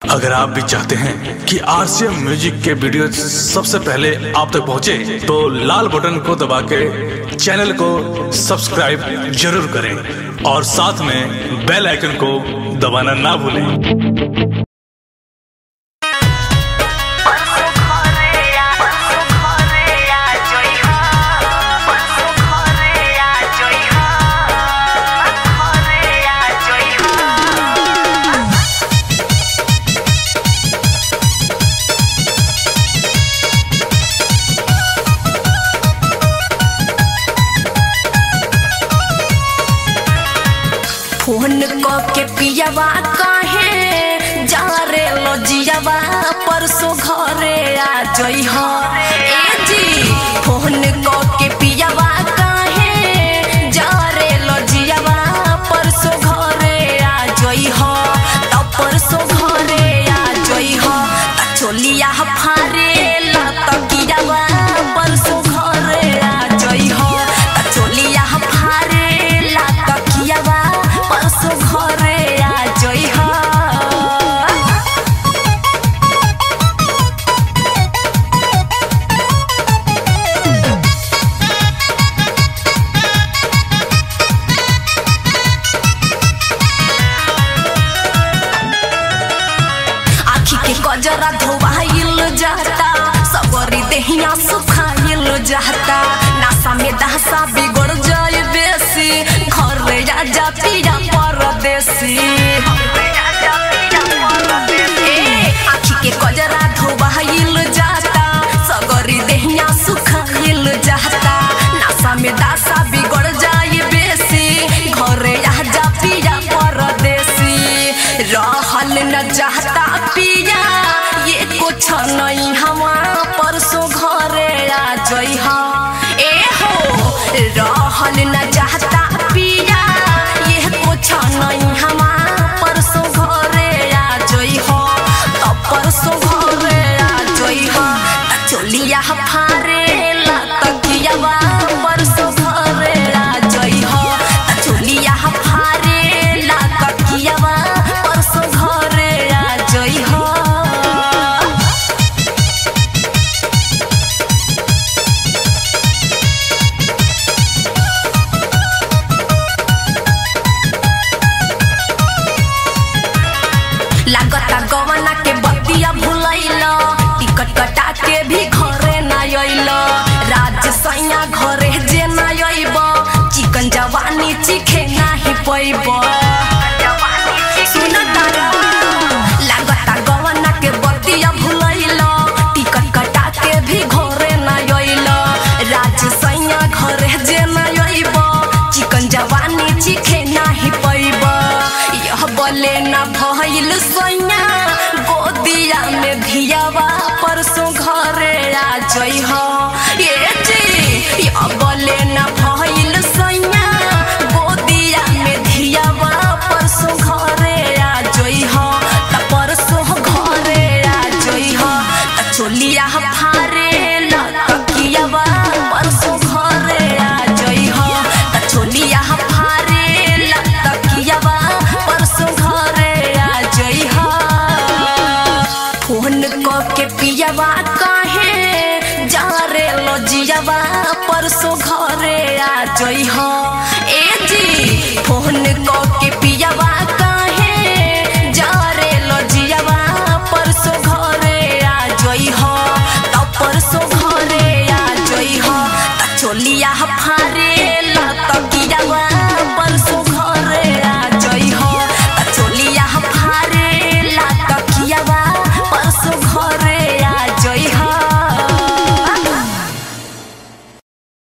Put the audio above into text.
अगर आप भी चाहते हैं कि आरसीएम म्यूजिक के वीडियो सबसे पहले आप तक पहुंचे, तो लाल बटन को दबा के चैनल को सब्सक्राइब जरूर करें और साथ में बेल आइकन को दबाना ना भूलें फोन क के पियावा कहे जा रे लजियावा परसों घरे आ जई हो ए जी फोन क के पियावा कहे जा रे लजियावा परसों घरे आ जई हो त परसों घरे आ जई हो त चोलिया फारे ला त गिरावा परसों घरे आ जई हो त चोलिया फारे ला त कियावा परसों घरे आ जई हो आखी के कजरा धोवाइल जाता सबरी देहिया सुखाइल जाता नासा में दहसा बिगड़ जाए बेसी घर राजा पीरा परदेसी ए, आखी के कजरा धोवाइल जाता सगरी देहिया सुखाइल जाता नासा में दासा बिगड़ जाए बेसी घर राजा पीरा परदेसी रहल न चाहता पिया ये कुछ नहीं हवा परसों घरे आ जई हा ए हो रहल न चाहता पिया ये कुछ नहीं हवा परसों घरे आ जई हो तो परसों घरे आ जई हा त चोलिया फारे ला तकियावा परसों घरे आ जई हो त चोलिया फारे ला तकियावा परसों घरे आ जई हो लागता गवना के बतिया भुलैल टिकट कटा के भी घरे न अइल राज सैया घरे जे न अइब चिकन जवानी चिखे नाही पैब सुन तारा लागता गवना के बतिया भुलैल टिकट कटा के भी घरे न अइल राज सैया घरे जे न अइब चिकन जवानी चिखे नाही पैब यह बले न भइल सैया गोदिया में धियावा परसों घरे आ जई हो ये जी यह बले न भइल सैया गोदिया में धियावा परसों घरे आ जई हो त परसों घरे आ जई हो त चोलिया फारे ला तकियावा परसों घरे आ जई हो त चोलिया फारे ला तकियावा परसों घरे आ जई हो फोन क के पियावा कहे जा रे लजियावा परसों घरे आ जई हो ए जी फोन क के पियावा कहे जा रे लजियावा परसों घरे आ जई हो त परसों घरे आ जई हो त चोलिया फारे ला तकियावा परसों घरे आ जई हो त चोलिया फारे ला तकियावा परसों घरे